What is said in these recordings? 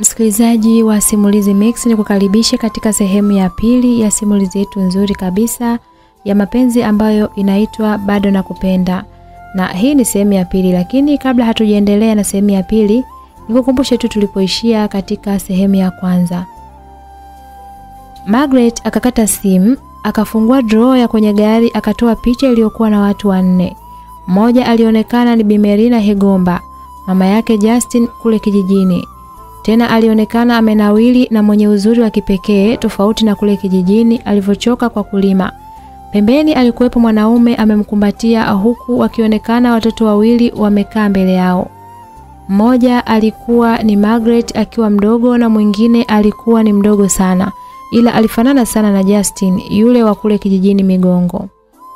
Msikilizaji wa Simulizi Mix, ni kukaribisha katika sehemu ya pili ya simulizi yetu nzuri kabisa ya mapenzi ambayo inaitwa Bado Nakupenda, na hii ni sehemu ya pili. Lakini kabla hatujaendelea na sehemu ya pili, nikukumbushe tu tulipoishia katika sehemu ya kwanza. Margaret akakata simu, akafungua drawer ya kwenye gari, akatoa picha iliyokuwa na watu wanne. Mmoja alionekana ni Bimerina Hegomba, mama yake Justin kule kijijini. Tena alionekana amenawili na mwenye uzuri wa kipekee tofauti na kule kijijini alivyochoka kwa kulima. Pembeni alikuwepo mwanaume amemkumbatia huku wakionekana watoto wawili wamekaa mbele yao. Mmoja alikuwa ni Margaret akiwa mdogo na mwingine alikuwa ni mdogo sana ila alifanana sana na Justin yule wa kule kijijini Migongo.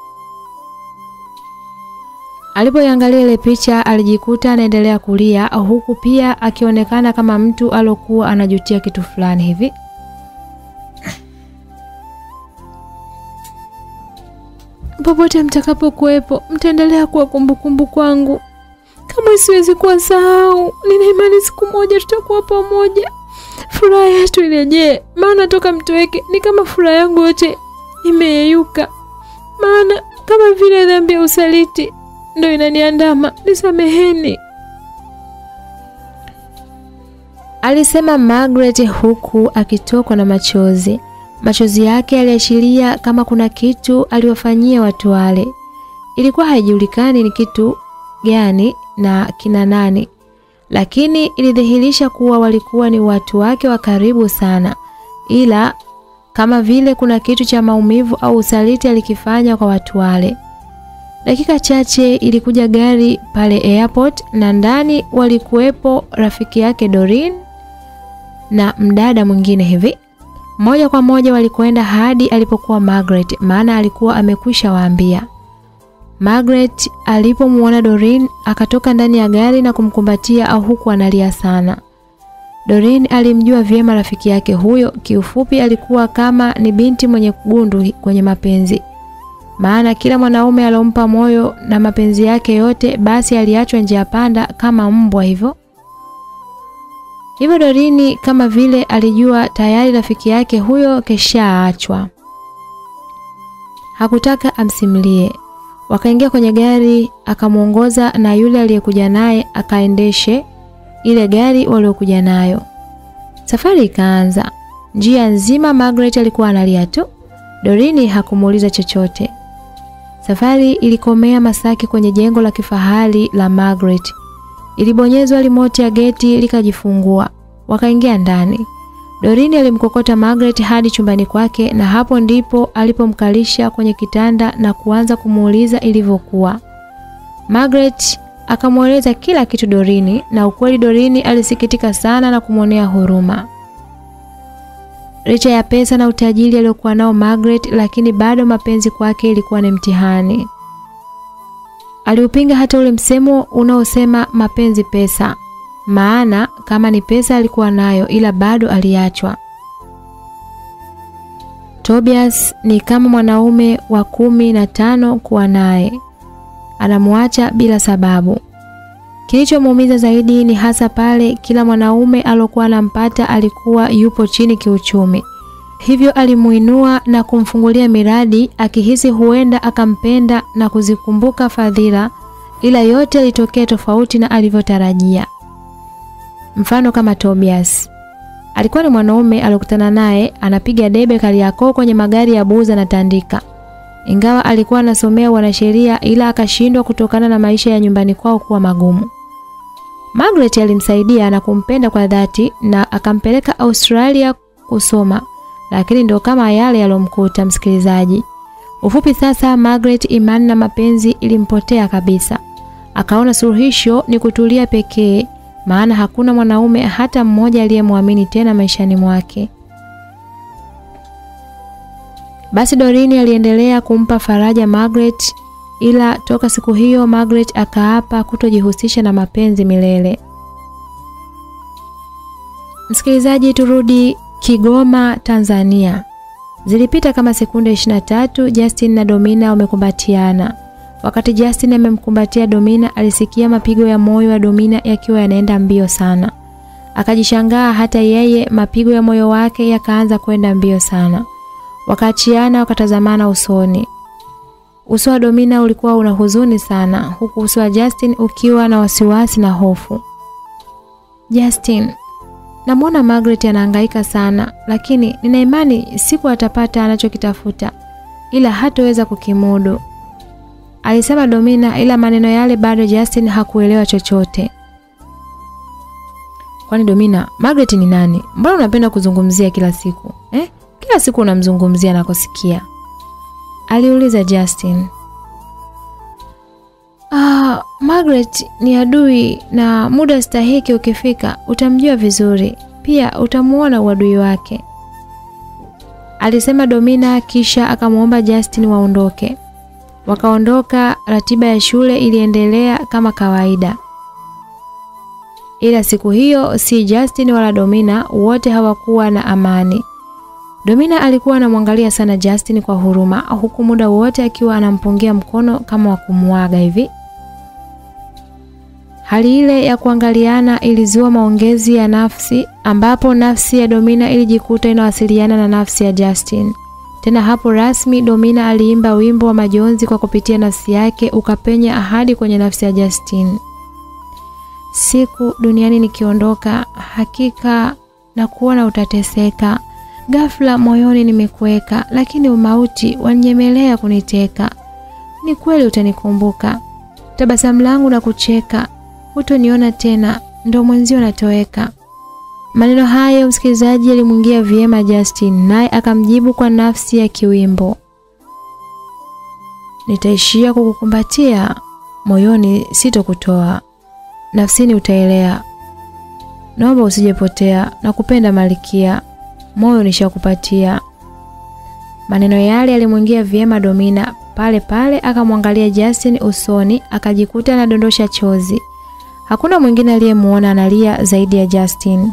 Alipoiangalia ile picha alijikuta anaendelea kulia huku pia akionekana kama mtu alokuwa anajutia kitu fulani hivi. Popote mtakapokuwepo mtaendelea kuwa kumbukumbu kwangu, kama siwezi kuwa sahau. Nina imani siku moja tutakuwa pamoja, furaha yetu irejee, maana toka mtoweke ni kama furaha yangu yote imeyeyuka, maana kama vile dhambi ya usaliti ndo inaniandama, nisameheni, alisema Margaret huku akitokwa na machozi. Machozi yake yaliashiria kama kuna kitu aliwafanyia watu wale. Ilikuwa haijulikani ni kitu gani na kina nani, lakini ilidhihirisha kuwa walikuwa ni watu wake wa karibu sana, ila kama vile kuna kitu cha maumivu au usaliti alikifanya kwa watu wale. Dakika chache ilikuja gari pale airport na ndani walikuwepo rafiki yake Doreen na mdada mwingine hivi. Moja kwa moja walikwenda hadi alipokuwa Margaret, maana alikuwa amekwisha waambia. Margaret alipomwona Doreen akatoka ndani ya gari na kumkumbatia au huku analia sana. Doreen alimjua vyema rafiki yake huyo, kiufupi alikuwa kama ni binti mwenye gundu kwenye mapenzi maana kila mwanaume alompa moyo na mapenzi yake yote basi aliachwa njia panda kama mbwa hivyo. Hivyo Dorini kama vile alijua tayari rafiki yake huyo keshaachwa, hakutaka amsimulie. Wakaingia kwenye gari, akamwongoza na yule aliyekuja naye akaendeshe ile gari waliokuja nayo. Safari ikaanza. Njia nzima Margaret alikuwa analia tu. Dorini hakumuuliza chochote. Safari ilikomea Masaki kwenye jengo la kifahari la Margaret. Ilibonyezwa rimoti ya geti likajifungua. Wakaingia ndani. Dorini alimkokota Margaret hadi chumbani kwake na hapo ndipo alipomkalisha kwenye kitanda na kuanza kumuuliza ilivyokuwa. Margaret akamweleza kila kitu Dorini na ukweli Dorini alisikitika sana na kumwonea huruma. Licha ya pesa na utajiri aliokuwa nao Margaret, lakini bado mapenzi kwake ilikuwa ni mtihani. Aliupinga hata ule msemo unaosema mapenzi pesa, maana kama ni pesa alikuwa nayo, ila bado aliachwa. Tobias ni kama mwanaume wa kumi na tano kuwa naye, anamwacha bila sababu. Kilichomuumiza zaidi ni hasa pale kila mwanaume alokuwa anampata alikuwa yupo chini kiuchumi. Hivyo alimuinua na kumfungulia miradi akihisi huenda akampenda na kuzikumbuka fadhila, ila yote yalitokea tofauti na alivyotarajia. Mfano kama Tobias. Alikuwa ni mwanaume aliyokutana naye anapiga debe Kariakoo kwenye magari ya buza na tandika. Ingawa alikuwa anasomea wanasheria ila akashindwa kutokana na maisha ya nyumbani kwao kuwa magumu. Margaret alimsaidia na kumpenda kwa dhati na akampeleka Australia kusoma, lakini ndo kama yale yalomkuta msikilizaji. Ufupi sasa, Margaret imani na mapenzi ilimpotea kabisa. Akaona suluhisho ni kutulia pekee, maana hakuna mwanaume hata mmoja aliyemwamini tena maishani mwake. Basi Dorini aliendelea kumpa faraja Margaret ila toka siku hiyo Margaret akaapa kutojihusisha na mapenzi milele. Msikilizaji, turudi Kigoma, Tanzania. Zilipita kama sekunde 23, Justin na Domina wamekumbatiana. Wakati Justin amemkumbatia Domina, alisikia mapigo ya moyo wa Domina yakiwa yanaenda mbio sana. Akajishangaa hata yeye, mapigo ya moyo wake yakaanza kwenda mbio sana. Wakaachiana, wakatazamana usoni. Uso wa Domina ulikuwa una huzuni sana, huku uso wa Justin ukiwa na wasiwasi na hofu. Justin, namwona Margaret anahangaika sana, lakini nina imani siku atapata anachokitafuta, ila hatoweza kukimudu, alisema Domina, ila maneno yale bado Justin hakuelewa chochote. Kwani Domina, Margaret ni nani? Mbona unapenda kuzungumzia kila siku eh? Kila siku unamzungumzia na kusikia, aliuliza Justin. Ah, Margaret ni adui na muda stahiki ukifika utamjua vizuri, pia utamuona uadui wake, alisema Domina, kisha akamwomba Justin waondoke. Wakaondoka. Ratiba ya shule iliendelea kama kawaida, ila siku hiyo si Justin wala Domina, wote hawakuwa na amani. Domina alikuwa anamwangalia sana Justin kwa huruma, huku muda wote akiwa anampungia mkono kama wa kumuaga hivi. Hali ile ya kuangaliana ilizua maongezi ya nafsi, ambapo nafsi ya Domina ilijikuta inawasiliana na nafsi ya Justin. Tena hapo rasmi Domina aliimba wimbo wa majonzi kwa kupitia nafsi yake, ukapenya ahadi kwenye nafsi ya Justin. Siku duniani nikiondoka, hakika na kuona utateseka. Ghafla moyoni nimekuweka, lakini umauti wanyemelea kuniteka. Ni kweli utanikumbuka, tabasamu langu na kucheka, hutoniona tena, ndo mwenzio natoweka. Maneno hayo msikilizaji, alimwingia vyema Justin, naye akamjibu kwa nafsi ya kiwimbo, nitaishia kukukumbatia moyoni, sitokutoa nafsini, utaelea. Naomba usijepotea, na kupenda malikia, moyo nishakupatia. Maneno yale yalimwingia vyema Domina, pale pale akamwangalia Justin usoni, akajikuta anadondosha chozi. Hakuna mwingine aliyemuona analia zaidi ya Justin.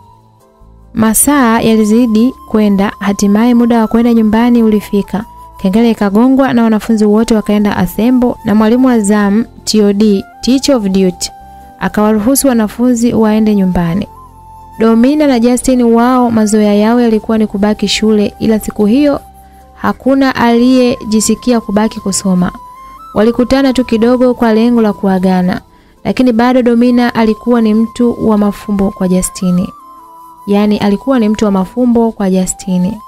Masaa yalizidi kwenda, hatimaye muda wa kwenda nyumbani ulifika. Kengele ikagongwa na wanafunzi wote wakaenda asembo, na mwalimu wa zamu TOD, teacher of duty, akawaruhusu wanafunzi waende nyumbani. Domina na Justin wao mazoea yao yalikuwa ni kubaki shule, ila siku hiyo hakuna aliyejisikia kubaki kusoma. Walikutana tu kidogo kwa lengo la kuagana, lakini bado Domina alikuwa ni mtu wa mafumbo kwa Justini. Yaani alikuwa ni mtu wa mafumbo kwa Justini.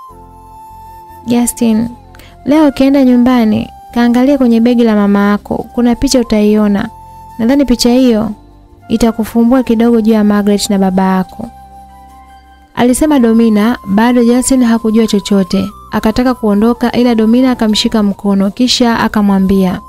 Justin, leo ukienda nyumbani, kaangalia kwenye begi la mama yako, kuna picha utaiona. Nadhani picha hiyo itakufumbua kidogo juu ya Margaret na baba yako. Alisema Domina, bado Justin hakujua chochote. Akataka kuondoka ila Domina akamshika mkono kisha akamwambia,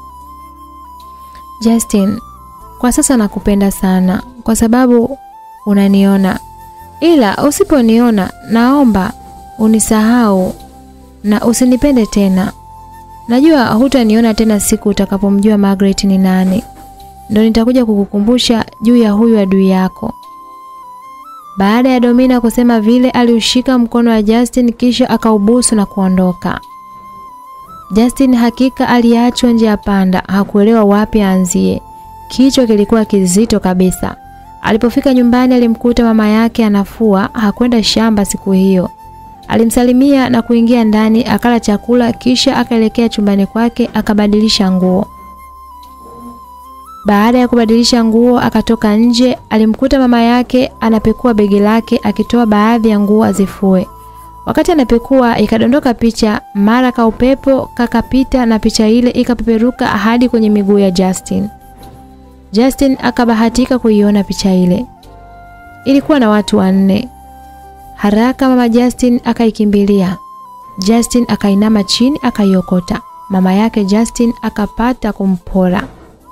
Justin, kwa sasa nakupenda sana kwa sababu unaniona. Ila usiponiona naomba unisahau na usinipende tena. Najua hutaniona tena siku utakapomjua Margaret ni nani. Ndo nitakuja kukukumbusha juu ya huyu adui yako. Baada ya Domina kusema vile, aliushika mkono wa Justin kisha akaubusu na kuondoka. Justin hakika aliachwa nje ya panda, hakuelewa wapi aanzie. Kichwa kilikuwa kizito kabisa. Alipofika nyumbani alimkuta mama yake anafua, hakwenda shamba siku hiyo. Alimsalimia na kuingia ndani, akala chakula kisha akaelekea chumbani kwake akabadilisha nguo. Baada ya kubadilisha nguo akatoka nje, alimkuta mama yake anapekua begi lake akitoa baadhi ya nguo azifue. Wakati anapekua ikadondoka picha, mara ka upepo kakapita na picha ile ikapeperuka hadi kwenye miguu ya Justin. Justin akabahatika kuiona picha ile. Ilikuwa na watu wanne. Haraka mama Justin akaikimbilia. Justin akainama chini akaiokota. Mama yake Justin akapata kumpora.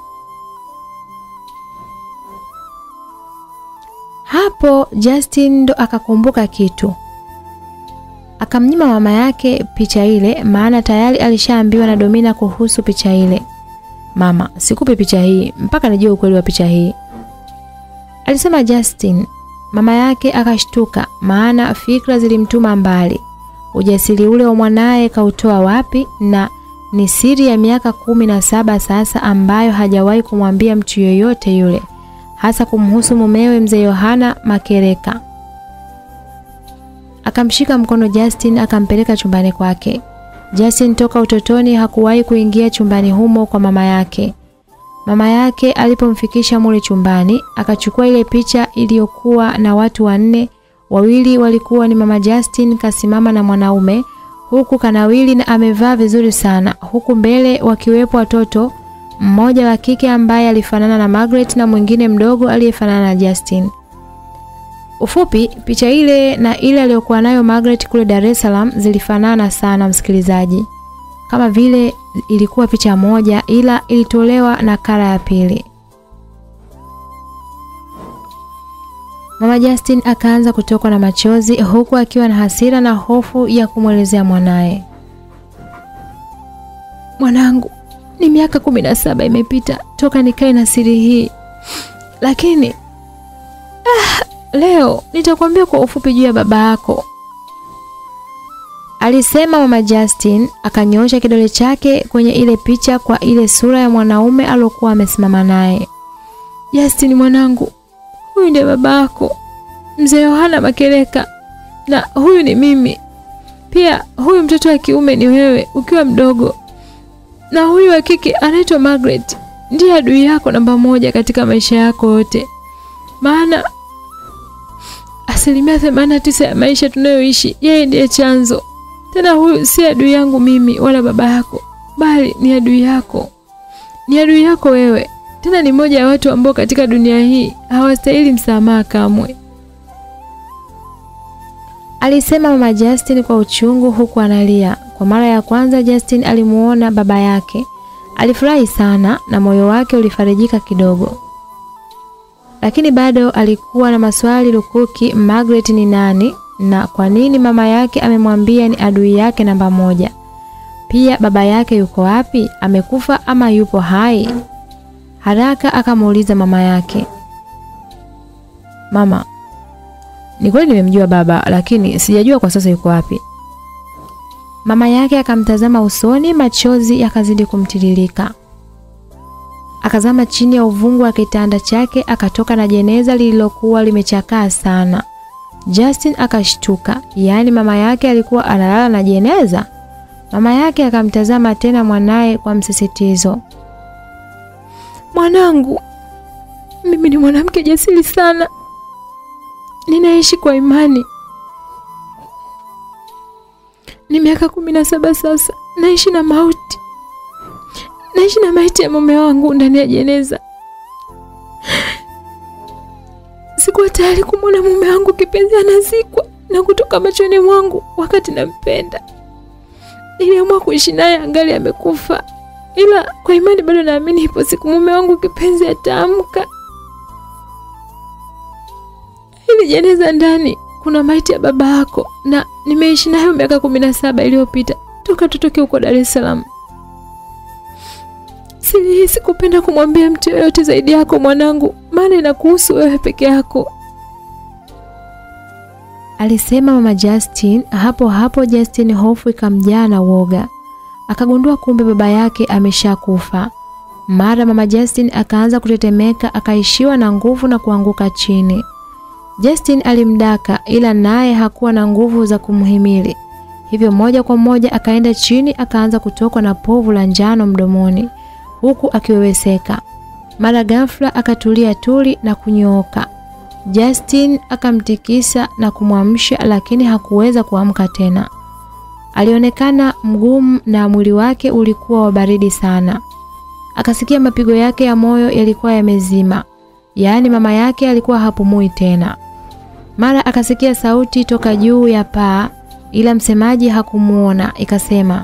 Hapo Justin ndo akakumbuka kitu. Akamnyima mama yake picha ile maana tayari alishaambiwa na Domina kuhusu picha ile. Mama, sikupi picha hii mpaka nijue ukweli wa picha hii. Alisema Justin. Mama yake akashtuka maana fikra zilimtuma mbali. Ujasiri ule wa mwanaye kautoa wapi na ni siri ya miaka kumi na saba sasa ambayo hajawahi kumwambia mtu yoyote yule. hasa kumhusu mumewe mzee Yohana Makereka. Akamshika mkono Justin akampeleka chumbani kwake. Justin toka utotoni hakuwahi kuingia chumbani humo kwa mama yake. Mama yake alipomfikisha mule chumbani, akachukua ile picha iliyokuwa na watu wanne, wawili walikuwa ni mama Justin kasimama na mwanaume, huku kanawili na amevaa vizuri sana, huku mbele wakiwepo watoto, mmoja wa kike ambaye alifanana na Margaret na mwingine mdogo aliyefanana na Justin. Ufupi, picha ile na ile aliyokuwa nayo Margaret kule Dar es Salaam zilifanana sana msikilizaji. Kama vile ilikuwa picha moja ila ilitolewa na kala ya pili. Mama Justin akaanza kutokwa na machozi huku akiwa na hasira na hofu ya kumwelezea mwanaye. Mwanangu, ni miaka kumi na saba imepita toka nikae na siri hii, lakini ah, leo nitakwambia kwa ufupi juu ya baba yako, alisema mama Justin. Akanyoosha kidole chake kwenye ile picha kwa ile sura ya mwanaume aliyokuwa amesimama naye. Justin mwanangu, huyu ndiye baba yako mzee Yohana Makereka, na huyu ni mimi pia. Huyu mtoto wa kiume ni wewe ukiwa mdogo, na huyu wa kike anaitwa Margaret. Ndiye adui yako namba moja katika maisha yako yote, maana asilimia themanini na tisa ya maisha tunayoishi yeye ndiye chanzo. Tena huyu si adui yangu mimi wala baba yako, bali ni adui yako, ni adui yako wewe. Tena ni moja ya watu ambao katika dunia hii hawastahili msamaha kamwe, alisema mama Justin kwa uchungu, huku analia. Kwa mara ya kwanza Justin alimuona baba yake, alifurahi sana na moyo wake ulifarijika kidogo, lakini bado alikuwa na maswali lukuki. Margaret ni nani na kwa nini mama yake amemwambia ni adui yake namba moja? Pia baba yake yuko wapi? Amekufa ama yupo hai? Haraka akamuuliza mama yake. Mama, ni kweli nimemjua baba, lakini sijajua kwa sasa yuko wapi. Mama yake akamtazama usoni, machozi yakazidi kumtiririka. Akazama chini ya uvungu wa kitanda chake, akatoka na jeneza lililokuwa limechakaa sana. Justin akashtuka, yaani mama yake alikuwa analala na jeneza? Mama yake akamtazama tena mwanaye kwa msisitizo. Mwanangu, mimi ni mwanamke jasiri sana, ninaishi kwa imani. Ni miaka kumi na saba sasa, naishi na mauti, naishi na maiti ya mume wangu ndani ya jeneza. Sikuwa tayari kumwona mume wangu kipenzi anazikwa na kutoka machoni mwangu wakati nampenda. Niliamua kuishi naye angali amekufa, ila kwa imani bado naamini ipo siku mume wangu kipenzi ataamka. Hili jeneza ndani kuna maiti ya baba yako, na nimeishi nayo miaka kumi na saba iliyopita toka tutoke huko Dar es Salaam. Siri hii sikupenda kumwambia mtu yoyote zaidi yako mwanangu, maana inakuhusu wewe peke yako, alisema mama Justin. Hapo hapo Justin hofu ikamjaa na woga, akagundua kumbe baba yake ameshakufa. Mara mama Justin akaanza kutetemeka, akaishiwa na nguvu na kuanguka chini. Justin alimdaka, ila naye hakuwa na nguvu za kumhimili, hivyo moja kwa moja akaenda chini, akaanza kutokwa na povu la njano mdomoni huku akiweweseka. Mara ghafla akatulia tuli na kunyooka. Justin akamtikisa na kumwamsha, lakini hakuweza kuamka tena. Alionekana mgumu na mwili wake ulikuwa wa baridi sana. Akasikia mapigo yake ya moyo yalikuwa yamezima, yaani mama yake alikuwa hapumui tena. Mara akasikia sauti toka juu ya paa, ila msemaji hakumuona. Ikasema,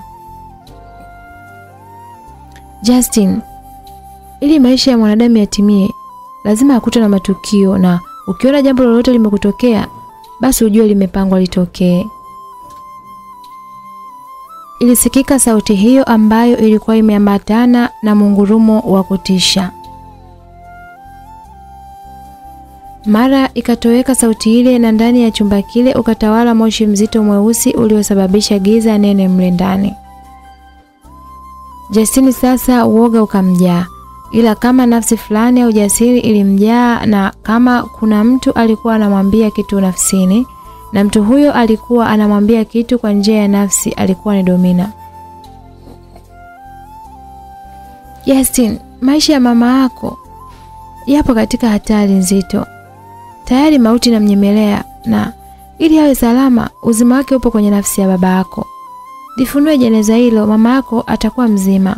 Justin, ili maisha ya mwanadamu yatimie, lazima akutwe na matukio, na ukiona jambo lolote limekutokea, basi ujue limepangwa litokee. Ilisikika sauti hiyo ambayo ilikuwa imeambatana na mungurumo wa kutisha. Mara ikatoweka sauti ile, na ndani ya chumba kile ukatawala moshi mzito mweusi uliosababisha giza nene mle ndani. Justini sasa uoga ukamjaa, ila kama nafsi fulani ya ujasiri ilimjaa, na kama kuna mtu alikuwa anamwambia kitu nafsini na mtu huyo alikuwa anamwambia kitu kwa njia ya nafsi, alikuwa ni Domina. Justin, maisha ya mama yako yapo katika hatari nzito. Tayari mauti inamnyemelea na ili awe salama, uzima wake upo kwenye nafsi ya baba yako. Lifunue jeneza hilo, mama yako atakuwa mzima.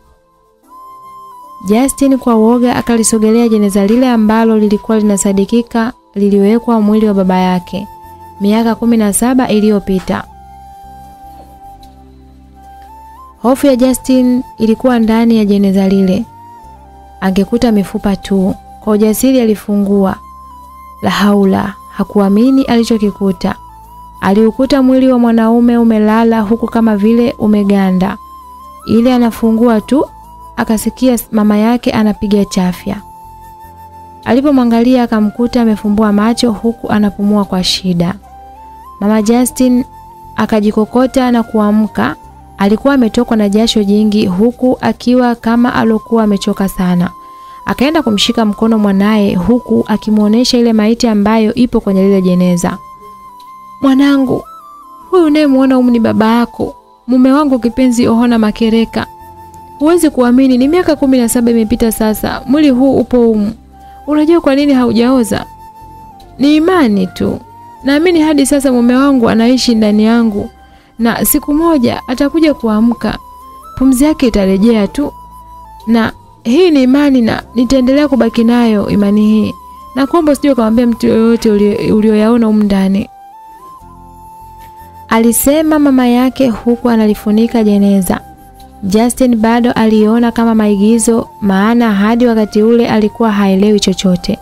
Justin kwa uoga akalisogelea jeneza lile ambalo lilikuwa linasadikika liliwekwa mwili wa baba yake miaka kumi na saba iliyopita. Hofu ya Justin ilikuwa ndani ya jeneza lile. Angekuta mifupa tu. Kwa ujasiri alifungua. La haula, hakuamini alichokikuta. Aliukuta mwili wa mwanaume umelala huku kama vile umeganda. Ile anafungua tu akasikia mama yake anapiga chafya. Alipomwangalia akamkuta amefumbua macho huku anapumua kwa shida. Mama Justin akajikokota na kuamka. Alikuwa ametokwa na jasho jingi huku akiwa kama alokuwa amechoka sana. Akaenda kumshika mkono mwanaye huku akimuonesha ile maiti ambayo ipo kwenye lile jeneza. Mwanangu, huyu unayemwona humu ni baba yako, mume wangu kipenzi Ohana Makereka. Huwezi kuamini, ni miaka kumi na saba imepita sasa, mwili huu upo humu. Unajua kwa nini haujaoza? Ni imani tu. Naamini hadi sasa mume wangu anaishi ndani yangu na siku moja atakuja kuamka, pumzi yake itarejea tu, na hii ni imani na nitaendelea kubaki nayo imani hii, na kuomba usije kumwambia mtu yoyote ulioyaona humu ndani, alisema mama yake huku analifunika jeneza. Justin bado aliona kama maigizo, maana hadi wakati ule alikuwa haelewi chochote.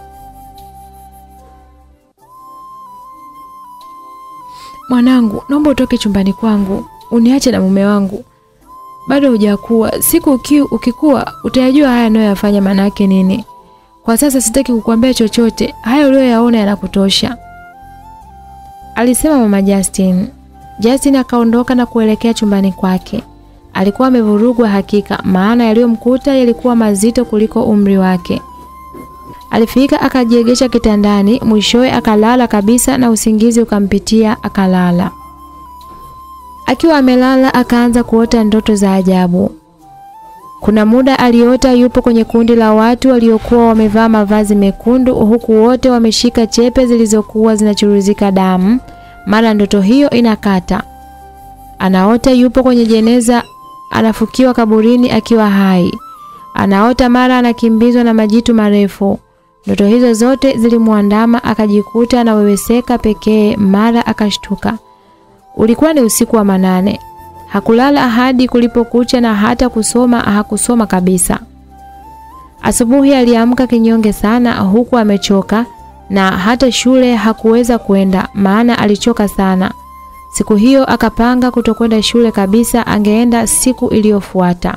Mwanangu, naomba utoke chumbani kwangu, uniache na mume wangu. Bado hujakuwa, siku uki, ukikuwa utayajua haya anayoyafanya maana yake nini. Kwa sasa sitaki kukuambia chochote, haya uliyoyaona yanakutosha, alisema mama Justin. Justin akaondoka na kuelekea chumbani kwake. Alikuwa amevurugwa hakika, maana yaliyomkuta yalikuwa mazito kuliko umri wake. Alifika akajiegesha kitandani, mwishowe akalala kabisa na usingizi ukampitia akalala. Akiwa amelala akaanza kuota ndoto za ajabu. Kuna muda aliota yupo kwenye kundi la watu waliokuwa wamevaa mavazi mekundu huku wote wameshika chepe zilizokuwa zinachuruzika damu. Mara ndoto hiyo inakata. Anaota yupo kwenye jeneza anafukiwa kaburini akiwa hai. Anaota mara anakimbizwa na majitu marefu. Ndoto hizo zote zilimwandama akajikuta anaweweseka pekee, mara akashtuka. Ulikuwa ni usiku wa manane. Hakulala hadi kulipokucha na hata kusoma hakusoma kabisa. Asubuhi aliamka kinyonge sana huku amechoka na hata shule hakuweza kwenda maana alichoka sana. Siku hiyo akapanga kutokwenda shule kabisa, angeenda siku iliyofuata.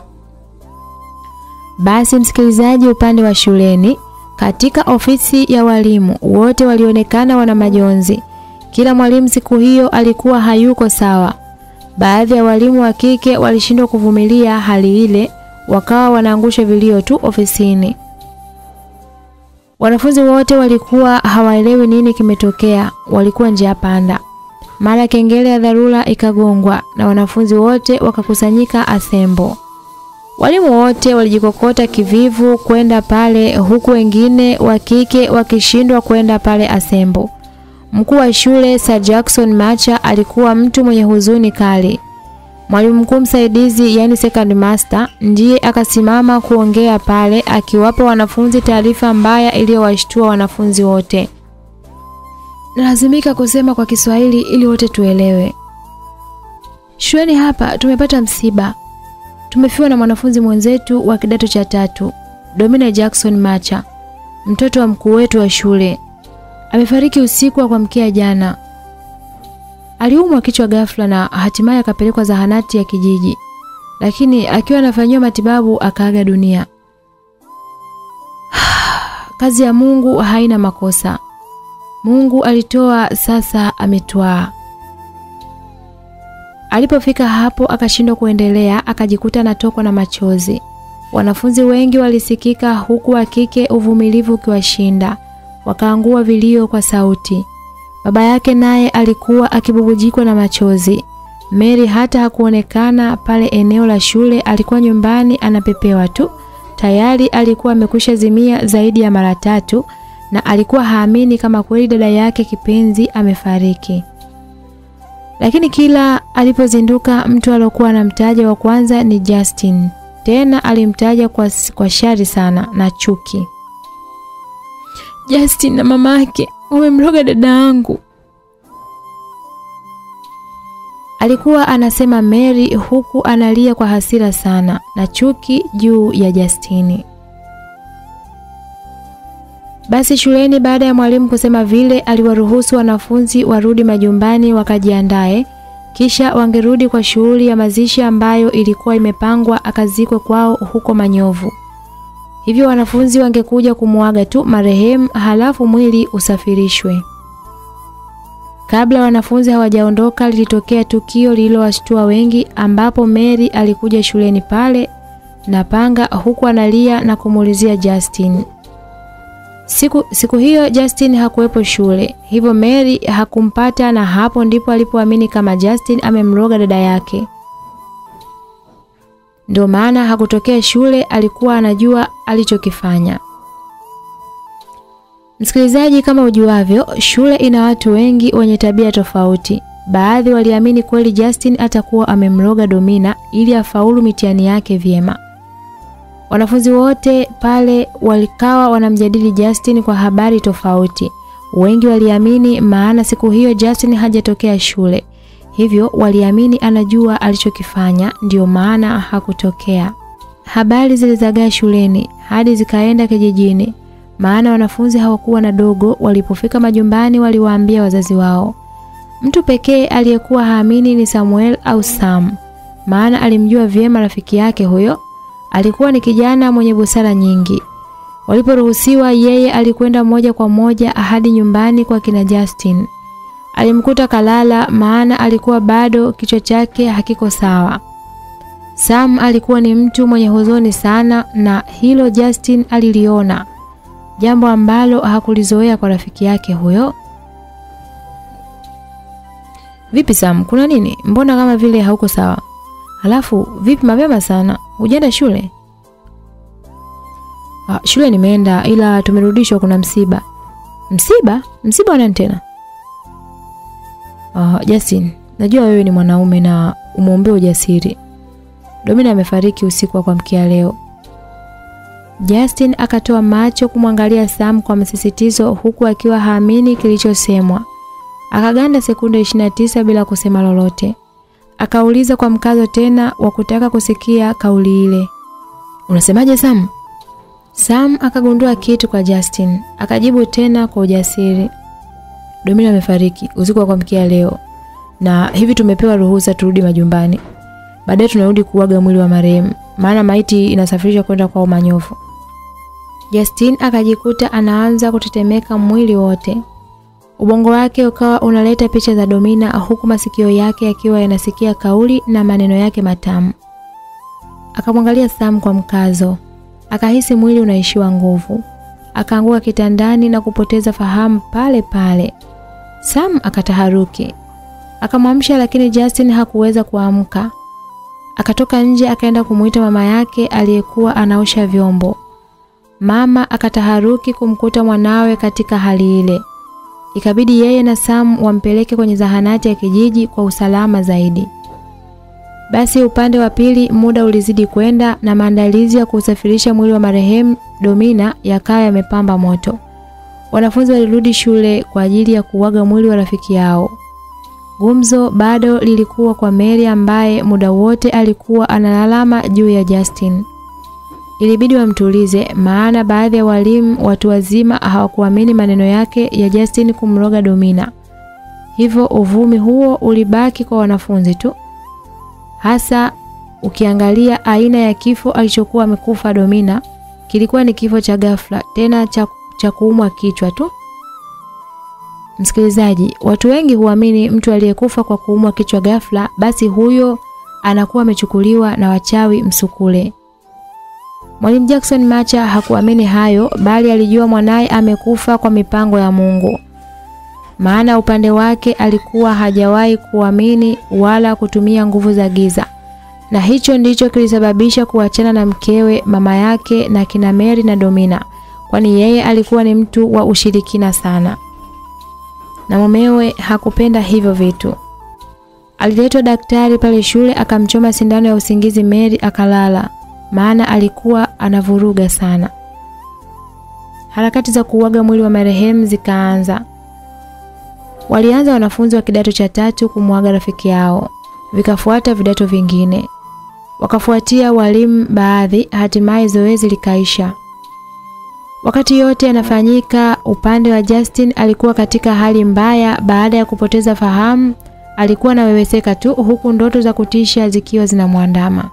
Basi msikilizaji, upande wa shuleni, katika ofisi ya walimu, wote walionekana wana majonzi. Kila mwalimu siku hiyo alikuwa hayuko sawa. Baadhi ya walimu wa kike walishindwa kuvumilia hali ile, wakawa wanaangusha vilio tu ofisini. Wanafunzi wote walikuwa hawaelewi nini kimetokea, walikuwa njia panda. Mara kengele ya dharura ikagongwa na wanafunzi wote wakakusanyika asembo. Walimu wote walijikokota kivivu kwenda pale huku wengine wa kike wakishindwa kwenda pale asembo. Mkuu wa shule Sir Jackson Macha alikuwa mtu mwenye huzuni kali. Mwalimu mkuu msaidizi yani second master ndiye akasimama kuongea pale akiwapa wanafunzi taarifa mbaya iliyowashtua wanafunzi wote. Nalazimika kusema kwa Kiswahili ili wote tuelewe. Shuleni hapa tumepata msiba. Tumefiwa na mwanafunzi mwenzetu wa kidato cha tatu, Domina Jackson Macha, mtoto wa mkuu wetu wa shule. Amefariki usiku wa kuamkia jana. Aliumwa kichwa ghafla na hatimaye akapelekwa zahanati ya kijiji, lakini akiwa anafanyiwa matibabu akaaga dunia. Kazi ya Mungu haina makosa. Mungu alitoa, sasa ametwaa. Alipofika hapo akashindwa kuendelea, akajikuta anatokwa na machozi. Wanafunzi wengi walisikika huku wa kike uvumilivu ukiwashinda. Wakaangua vilio kwa sauti. Baba yake naye alikuwa akibubujikwa na machozi. Mary hata hakuonekana pale eneo la shule, alikuwa nyumbani anapepewa tu. Tayari alikuwa amekwisha zimia zaidi ya mara tatu na alikuwa haamini kama kweli dada yake kipenzi amefariki. Lakini kila alipozinduka mtu aliyokuwa anamtaja wa kwanza ni Justin. Tena alimtaja kwa, kwa shari sana na chuki. Justin na mamake wamemroga dada yangu. Alikuwa anasema Mary huku analia kwa hasira sana na chuki juu ya Justini. Basi shuleni baada ya mwalimu kusema vile aliwaruhusu wanafunzi warudi majumbani wakajiandae kisha wangerudi kwa shughuli ya mazishi ambayo ilikuwa imepangwa akazikwe kwao huko Manyovu. Hivyo wanafunzi wangekuja kumuaga tu marehemu halafu mwili usafirishwe. Kabla wanafunzi hawajaondoka lilitokea tukio lililowashtua wengi ambapo Mary alikuja shuleni pale na panga huku analia na kumuulizia Justin. Siku, siku hiyo Justin hakuwepo shule, hivyo Mary hakumpata na hapo ndipo alipoamini kama Justin amemroga dada yake. Ndio maana hakutokea shule, alikuwa anajua alichokifanya. Msikilizaji, kama ujuavyo, shule ina watu wengi wenye tabia tofauti. Baadhi waliamini kweli Justin atakuwa amemroga Domina ili afaulu mitihani yake vyema. Wanafunzi wote pale walikawa wanamjadili Justin kwa habari tofauti. Wengi waliamini maana siku hiyo Justin hajatokea shule. Hivyo waliamini anajua alichokifanya ndio maana hakutokea. Habari zilizagaa shuleni hadi zikaenda kijijini. Maana wanafunzi hawakuwa na dogo, walipofika majumbani waliwaambia wazazi wao. Mtu pekee aliyekuwa haamini ni Samuel au Sam. Maana alimjua vyema rafiki yake huyo. Alikuwa ni kijana mwenye busara nyingi. Waliporuhusiwa yeye alikwenda moja kwa moja hadi nyumbani kwa kina Justin. Alimkuta kalala maana alikuwa bado kichwa chake hakiko sawa. Sam alikuwa ni mtu mwenye huzuni sana na hilo Justin aliliona. Jambo ambalo hakulizoea kwa rafiki yake huyo. Vipi Sam, kuna nini? Mbona kama vile hauko sawa? Halafu vipi mapema sana? Hujaenda shule? Ah, shule nimeenda ila tumerudishwa kuna msiba. Msiba? Msiba wa nani tena? Ah, Justin, najua wewe ni mwanaume na umwombee ujasiri. Domina amefariki usiku wa kuamkia leo. Justin akatoa macho kumwangalia Sam kwa msisitizo huku akiwa haamini kilichosemwa. Akaganda sekunde 29 bila kusema lolote. Akauliza kwa mkazo tena wa kutaka kusikia kauli ile. Unasemaje Sam? Sam akagundua kitu kwa Justin, akajibu tena kwa ujasiri. Domina amefariki usiku wa kuamkia leo. Na hivi tumepewa ruhusa turudi majumbani. Baadaye tunarudi kuaga mwili wa marehemu, maana maiti inasafirishwa kwenda kwa Manyovu. Justin akajikuta anaanza kutetemeka mwili wote. Ubongo wake ukawa unaleta picha za Domina huku masikio yake yakiwa yanasikia kauli na maneno yake matamu. Akamwangalia Sam kwa mkazo. Akahisi mwili unaishiwa nguvu. Akaanguka kitandani na kupoteza fahamu pale pale. Sam akataharuki. Akamwamsha lakini Justin hakuweza kuamka. Akatoka nje akaenda kumuita mama yake aliyekuwa anaosha vyombo. Mama akataharuki kumkuta mwanawe katika hali ile. Ikabidi yeye na Sam wampeleke kwenye zahanati ya kijiji kwa usalama zaidi. Basi upande wa pili muda ulizidi kwenda na maandalizi ya kusafirisha mwili wa marehemu Domina yakawa yamepamba moto. Wanafunzi walirudi shule kwa ajili ya kuaga mwili wa rafiki yao. Gumzo bado lilikuwa kwa Mary ambaye muda wote alikuwa analalama juu ya Justin. Ilibidi wamtulize maana baadhi ya walimu watu wazima hawakuamini maneno yake ya Justin kumroga Domina. Hivyo uvumi huo ulibaki kwa wanafunzi tu. Hasa ukiangalia aina ya kifo alichokuwa amekufa Domina kilikuwa ni kifo cha ghafla tena cha, cha kuumwa kichwa tu. Msikilizaji, watu wengi huamini mtu aliyekufa kwa kuumwa kichwa ghafla basi huyo anakuwa amechukuliwa na wachawi msukule. Mwalimu Jackson Macha hakuamini hayo bali alijua mwanaye amekufa kwa mipango ya Mungu. Maana upande wake alikuwa hajawahi kuamini wala kutumia nguvu za giza. Na hicho ndicho kilisababisha kuachana na mkewe, mama yake na kina Mary na Domina, kwani yeye alikuwa ni mtu wa ushirikina sana. Na mumewe hakupenda hivyo vitu. Aliletwa daktari pale shule akamchoma sindano ya usingizi Mary akalala maana alikuwa anavuruga sana. Harakati za kuuaga mwili wa marehemu zikaanza. Walianza wanafunzi wa kidato cha tatu kumwaga rafiki yao, vikafuata vidato vingine, wakafuatia walimu baadhi, hatimaye zoezi likaisha. Wakati yote yanafanyika, upande wa Justin alikuwa katika hali mbaya baada ya kupoteza fahamu. Alikuwa anaweweseka tu, huku ndoto za kutisha zikiwa zinamwandama.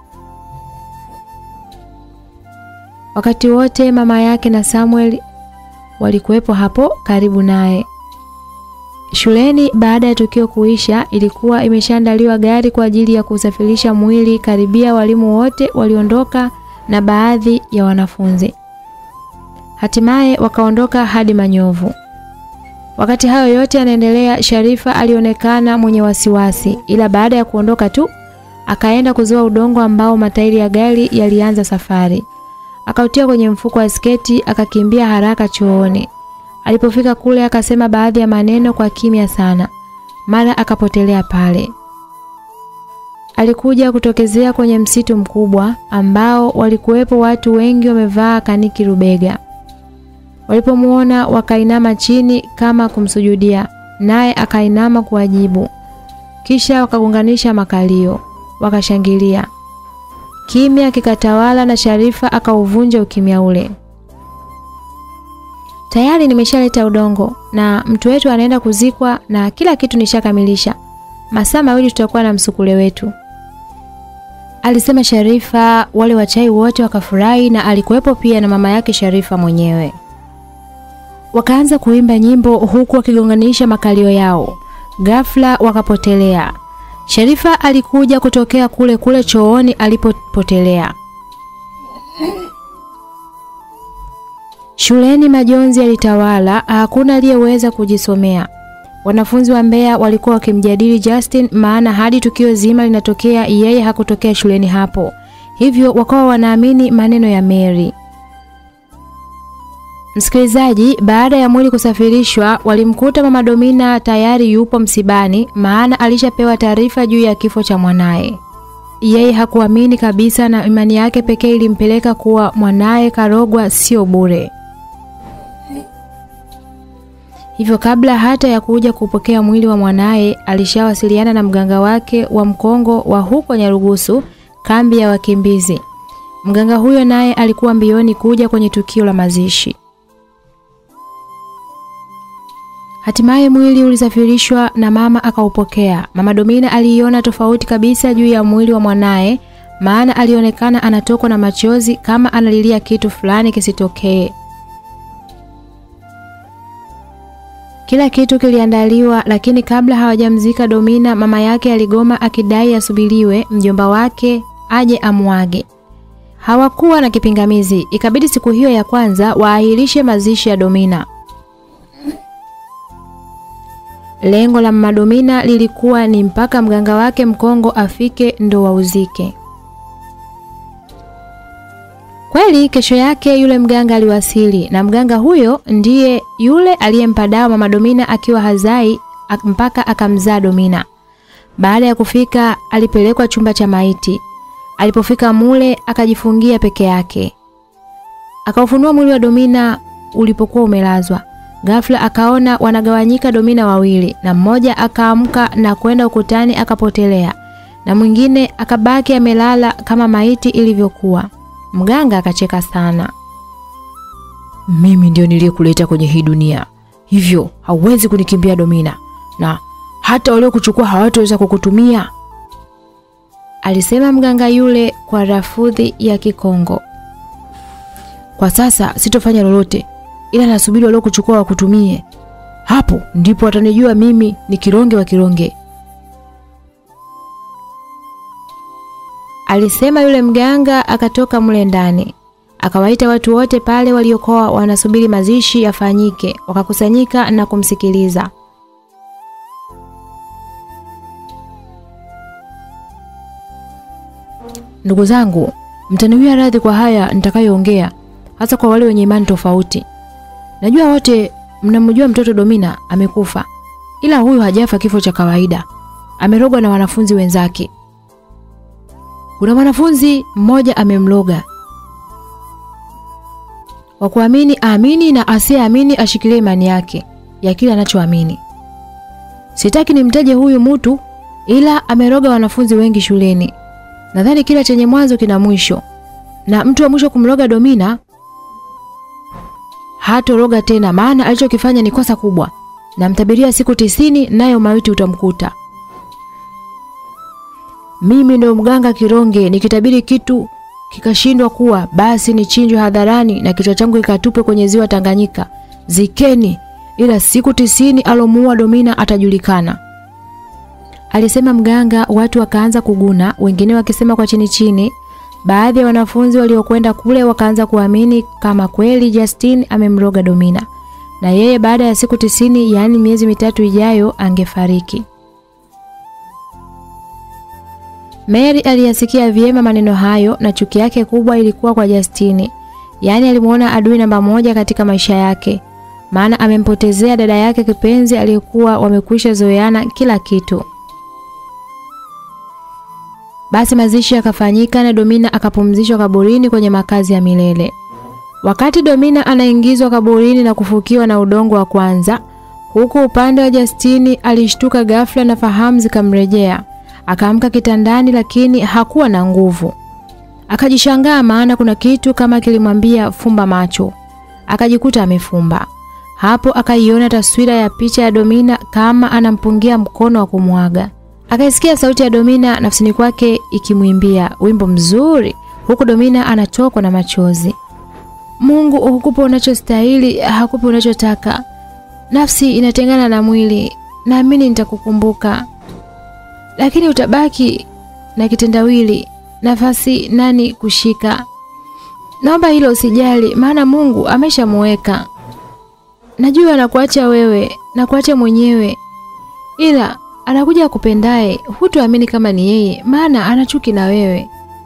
Wakati wote mama yake na Samuel walikuwepo hapo karibu naye. Shuleni baada ya tukio kuisha, ilikuwa imeshaandaliwa gari kwa ajili ya kusafirisha mwili. Karibia walimu wote waliondoka na baadhi ya wanafunzi. Hatimaye wakaondoka hadi Manyovu. Wakati hayo yote yanaendelea, Sharifa alionekana mwenye wasiwasi, ila baada ya kuondoka tu akaenda kuzoa udongo ambao matairi ya gari yalianza safari akautia kwenye mfuko wa sketi akakimbia haraka chooni. Alipofika kule akasema baadhi ya maneno kwa kimya sana, mara akapotelea pale. Alikuja kutokezea kwenye msitu mkubwa ambao walikuwepo watu wengi wamevaa kaniki rubega. Walipomuona wakainama chini kama kumsujudia, naye akainama kuwajibu. Kisha wakagunganisha makalio, wakashangilia. Kimya kikatawala na Sharifa akauvunja ukimya ule. Tayari nimeshaleta udongo na mtu wetu anaenda kuzikwa na kila kitu nishakamilisha. Masaa mawili tutakuwa na msukule wetu. Alisema Sharifa, wale wachai wote wakafurahi na alikuwepo pia na mama yake Sharifa mwenyewe. Wakaanza kuimba nyimbo huku wakigonganisha makalio yao. Ghafla wakapotelea. Sharifa alikuja kutokea kule kule chooni alipopotelea. Shuleni majonzi yalitawala, hakuna aliyeweza kujisomea. Wanafunzi wa Mbeya walikuwa wakimjadili Justin maana hadi tukio zima linatokea yeye hakutokea shuleni hapo. Hivyo wakawa wanaamini maneno ya Mary. Msikilizaji, baada ya mwili kusafirishwa, walimkuta Mama Domina tayari yupo msibani maana alishapewa taarifa juu ya kifo cha mwanaye. Yeye hakuamini kabisa na imani yake pekee ilimpeleka kuwa mwanaye karogwa sio bure. Hivyo kabla hata ya kuja kupokea mwili wa mwanaye, alishawasiliana na mganga wake wa mkongo wa huko Nyarugusu, kambi ya wakimbizi. Mganga huyo naye alikuwa mbioni kuja kwenye tukio la mazishi. Hatimaye mwili ulisafirishwa na mama akaupokea. Mama Domina aliiona tofauti kabisa juu ya mwili wa mwanaye, maana alionekana anatokwa na machozi kama analilia kitu fulani kisitokee. Kila kitu kiliandaliwa, lakini kabla hawajamzika Domina, mama yake aligoma akidai asubiriwe mjomba wake aje amwage. Hawakuwa na kipingamizi, ikabidi siku hiyo ya kwanza waahirishe mazishi ya Domina. Lengo la mama Domina lilikuwa ni mpaka mganga wake mkongo afike ndo wauzike. Kweli kesho yake yule mganga aliwasili na mganga huyo ndiye yule aliyempa dawa mama Domina akiwa hazai ak mpaka akamzaa Domina. Baada ya kufika alipelekwa chumba cha maiti. Alipofika mule akajifungia peke yake. Akaufunua mwili wa Domina ulipokuwa umelazwa. Ghafla akaona wanagawanyika Domina wawili na mmoja akaamka na kwenda ukutani akapotelea na mwingine akabaki amelala kama maiti ilivyokuwa. Mganga akacheka sana. Mimi ndio niliyekuleta kwenye hii dunia, hivyo hauwezi kunikimbia Domina, na hata waliokuchukua hawataweza kukutumia, alisema mganga yule kwa rafudhi ya Kikongo. Kwa sasa sitofanya lolote, ila nasubiri waliokuchukua wakutumie. Hapo ndipo watanijua mimi ni kironge wa kironge. Alisema yule mganga akatoka mle ndani. Akawaita watu wote pale waliokuwa wanasubiri mazishi yafanyike, wakakusanyika na kumsikiliza. Ndugu zangu, mtaniwia radhi kwa haya nitakayoongea, hasa kwa wale wenye imani tofauti. Najua wote mnamjua mtoto Domina amekufa, ila huyu hajafa kifo cha kawaida, amerogwa na wanafunzi wenzake. Kuna mwanafunzi mmoja amemloga. Wa kuamini aamini na asiyeamini ashikilie imani yake ya kile anachoamini. Sitaki nimtaje huyu mtu, ila ameroga wanafunzi wengi shuleni. Nadhani kila chenye mwanzo kina mwisho, na mtu wa mwisho kumroga Domina hatoroga tena, maana alichokifanya ni kosa kubwa. Namtabiria siku tisini, nayo mauti utamkuta. Mimi ndo mganga Kironge, nikitabiri kitu kikashindwa kuwa, basi nichinjwe hadharani na kichwa changu kikatupwe kwenye ziwa Tanganyika. Zikeni, ila siku tisini alomuua Domina atajulikana. Alisema mganga, watu wakaanza kuguna, wengine wakisema kwa chini chini. Baadhi ya wanafunzi waliokwenda kule wakaanza kuamini kama kweli Justin amemroga Domina, na yeye baada ya siku tisini, yaani miezi mitatu ijayo, angefariki. Mary aliyasikia vyema maneno hayo na chuki yake kubwa ilikuwa kwa Justini. Yaani alimuona adui namba moja katika maisha yake. Maana amempotezea dada yake kipenzi aliyekuwa wamekwisha zoeana kila kitu. Basi mazishi yakafanyika na Domina akapumzishwa kaburini kwenye makazi ya milele. Wakati Domina anaingizwa kaburini na kufukiwa na udongo wa kwanza, huku upande wa Justini alishtuka ghafla na fahamu zikamrejea. Akaamka kitandani lakini hakuwa na nguvu. Akajishangaa maana kuna kitu kama kilimwambia fumba macho. Akajikuta amefumba. Hapo akaiona taswira ya picha ya Domina kama anampungia mkono wa kumwaga. Akaisikia sauti ya Domina nafsini kwake ikimwimbia wimbo mzuri huku Domina anatokwa na machozi. Mungu hukupa unachostahili, hakupa unachotaka. Nafsi inatengana na mwili. Naamini nitakukumbuka lakini utabaki na kitendawili, nafasi nani kushika? Naomba hilo usijali, maana Mungu ameshamuweka. Najua anakuacha wewe na kuacha mwenyewe, ila anakuja akupendaye, hutoamini kama ni yeye, maana ana chuki na wewe.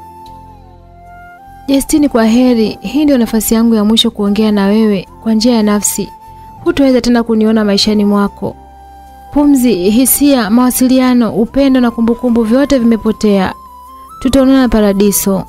Justini, kwa heri. Hii ndio nafasi yangu ya mwisho kuongea na wewe kwa njia ya nafsi. Hutoweza tena kuniona maishani mwako. Pumzi, hisia, mawasiliano, upendo na kumbukumbu vyote vimepotea. Tutaonana paradiso.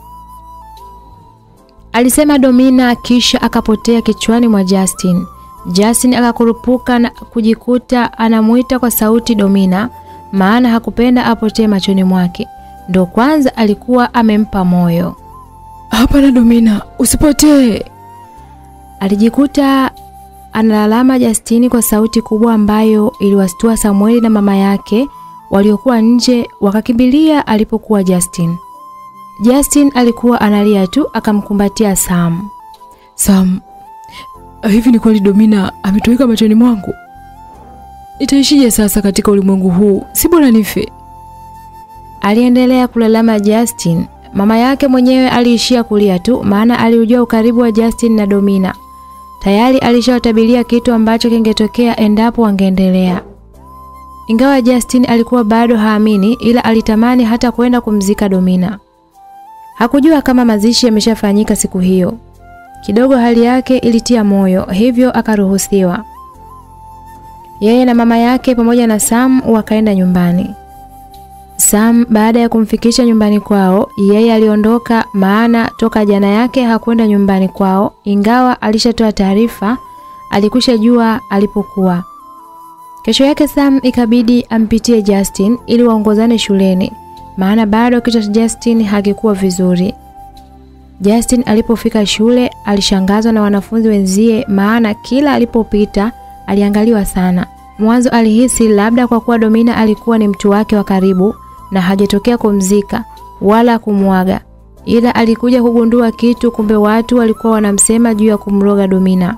Alisema Domina kisha akapotea kichwani mwa Justin. Justin akakurupuka na kujikuta anamuita kwa sauti Domina, maana hakupenda apotee machoni mwake. Ndo kwanza alikuwa amempa moyo. Hapana Domina, usipotee. Alijikuta analalama Justini kwa sauti kubwa ambayo iliwastua Samueli na mama yake waliokuwa nje wakakimbilia alipokuwa Justin. Justin alikuwa analia tu akamkumbatia Sam. Sam, hivi ni kweli Domina ametoweka machoni mwangu? Nitaishije sasa katika ulimwengu huu? Si bora nife. Aliendelea kulalama Justin. Mama yake mwenyewe aliishia kulia tu maana aliujua ukaribu wa Justin na Domina. Tayari alishawatabiria kitu ambacho kingetokea endapo wangeendelea. Ingawa Justin alikuwa bado haamini ila alitamani hata kwenda kumzika Domina. Hakujua kama mazishi yameshafanyika siku hiyo. Kidogo hali yake ilitia moyo, hivyo akaruhusiwa. Yeye na mama yake pamoja na Sam wakaenda nyumbani. Sam baada ya kumfikisha nyumbani kwao, yeye aliondoka maana toka jana yake hakwenda nyumbani kwao, ingawa alishatoa taarifa, alikusha jua alipokuwa. Kesho yake Sam ikabidi ampitie Justin ili waongozane shuleni, maana bado kichwa cha Justin hakikuwa vizuri. Justin alipofika shule alishangazwa na wanafunzi wenzie maana kila alipopita aliangaliwa sana. Mwanzo alihisi labda kwa kuwa Domina alikuwa ni mtu wake wa karibu na hajatokea kumzika wala kumwaga, ila alikuja kugundua kitu, kumbe watu walikuwa wanamsema juu ya kumroga Domina.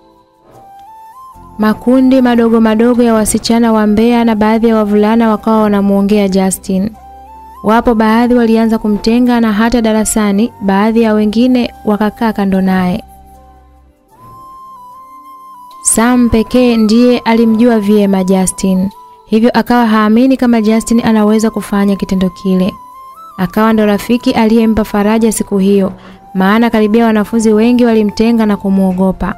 Makundi madogo madogo ya wasichana wa Mbeya na baadhi ya wavulana wakawa wanamuongea Justin. Wapo baadhi walianza kumtenga na hata darasani baadhi ya wengine wakakaa kando naye. Sam pekee ndiye alimjua vyema Justin, hivyo akawa haamini kama Justin anaweza kufanya kitendo kile. Akawa ndo rafiki aliyempa faraja siku hiyo, maana karibia wanafunzi wengi walimtenga na kumwogopa.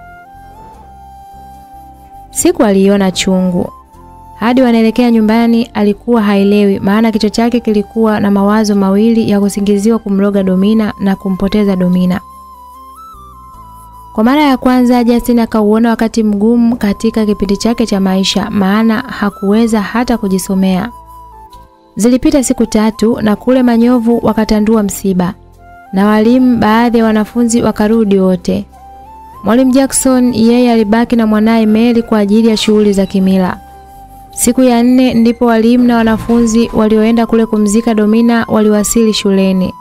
Siku aliiona chungu. Hadi wanaelekea nyumbani alikuwa haelewi maana kichwa chake kilikuwa na mawazo mawili ya kusingiziwa kumloga Domina na kumpoteza Domina. Kwa mara ya kwanza Justin akauona wakati mgumu katika kipindi chake cha maisha maana hakuweza hata kujisomea. Zilipita siku tatu na kule Manyovu wakatandua msiba. Na walimu baadhi ya wanafunzi wakarudi wote. Mwalimu Jackson yeye alibaki na mwanaye Mary kwa ajili ya shughuli za kimila. Siku ya nne ndipo walimu na wanafunzi walioenda kule kumzika Domina waliwasili shuleni.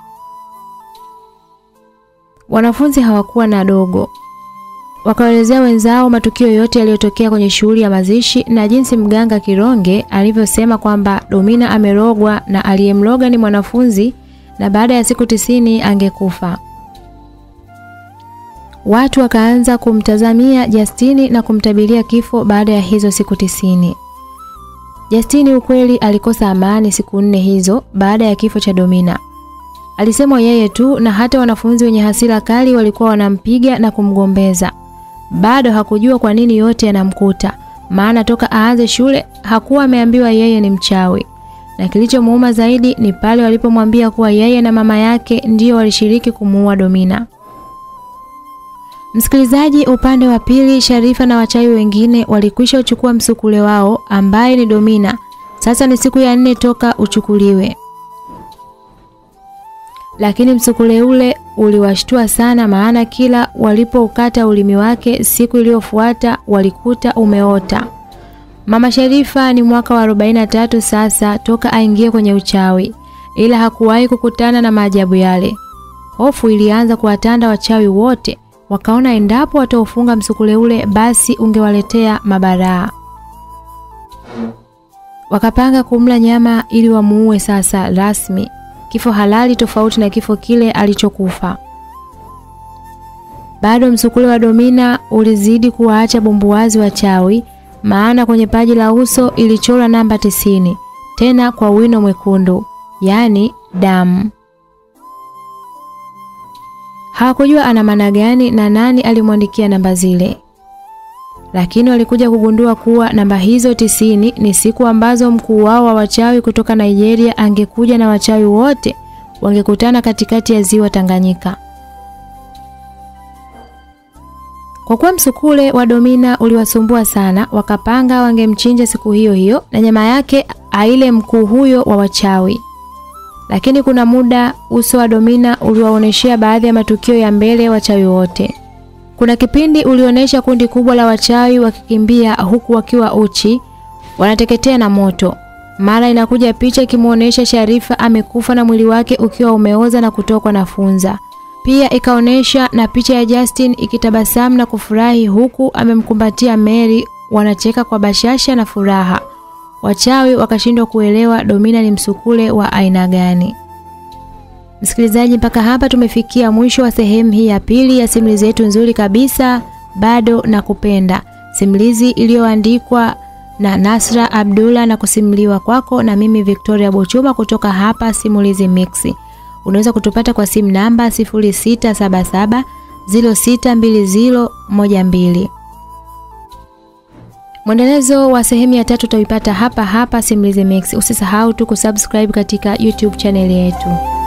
Wanafunzi hawakuwa na dogo. Wakaelezea wenzao matukio yote yaliyotokea kwenye shughuli ya mazishi na jinsi mganga Kironge alivyosema kwamba Domina amerogwa na aliyemloga ni mwanafunzi na baada ya siku tisini angekufa. Watu wakaanza kumtazamia Justini na kumtabiria kifo baada ya hizo siku tisini. Justini ukweli alikosa amani siku nne hizo baada ya kifo cha Domina. Alisemwa yeye tu na hata wanafunzi wenye hasira kali walikuwa wanampiga na kumgombeza. Bado hakujua kwa nini yote yanamkuta, maana toka aanze shule hakuwa ameambiwa yeye ni mchawi. Na kilichomuuma zaidi ni pale walipomwambia kuwa yeye na mama yake ndio walishiriki kumuua Domina. Msikilizaji, upande wa pili, Sharifa na wachawi wengine walikwisha uchukua msukule wao ambaye ni Domina. Sasa ni siku ya nne toka uchukuliwe. Lakini msukule ule uliwashtua sana maana kila walipoukata ulimi wake siku iliyofuata walikuta umeota. Mama Sharifa ni mwaka wa 43 sasa toka aingie kwenye uchawi ila hakuwahi kukutana na maajabu yale. Hofu ilianza kuwatanda wachawi wote wakaona endapo wataufunga msukule ule basi ungewaletea mabaraa. Wakapanga kumla nyama ili wamuue sasa rasmi, kifo halali tofauti na kifo kile alichokufa. Bado msukule wa Domina ulizidi kuwaacha bumbuwazi wachawi, maana kwenye paji la uso ilichorwa namba tisini, tena kwa wino mwekundu, yaani damu. Hawakujua ana maana gani na nani alimwandikia namba zile. Lakini walikuja kugundua kuwa namba hizo tisini ni siku ambazo mkuu wao wa wachawi kutoka Nigeria angekuja na wachawi wote wangekutana katikati ya ziwa Tanganyika. Kwa kuwa msukule wa Domina uliwasumbua sana, wakapanga wangemchinja siku hiyo hiyo na nyama yake aile mkuu huyo wa wachawi. Lakini kuna muda uso wa Domina uliwaoneshea baadhi ya matukio ya mbele wachawi wote. Kuna kipindi ulionyesha kundi kubwa la wachawi wakikimbia huku wakiwa uchi, wanateketea na moto. Mara inakuja picha ikimuonesha Sharifa amekufa na mwili wake ukiwa umeoza na kutokwa na funza. Pia ikaonesha na picha ya Justin ikitabasamu na kufurahi huku amemkumbatia Mary, wanacheka kwa bashasha na furaha. Wachawi wakashindwa kuelewa Domina ni msukule wa aina gani. Msikilizaji, mpaka hapa tumefikia mwisho wa sehemu hii ya pili ya simulizi yetu nzuri kabisa bado na kupenda. Simulizi iliyoandikwa na Nasra Abdullah na kusimuliwa kwako na mimi Victoria Bochuma kutoka hapa Simulizi Mix. Unaweza kutupata kwa simu namba 0677 062012. Mwendelezo wa sehemu ya tatu utaipata hapa hapa Simulizi Mix. Usisahau tu kusubscribe katika YouTube channel yetu.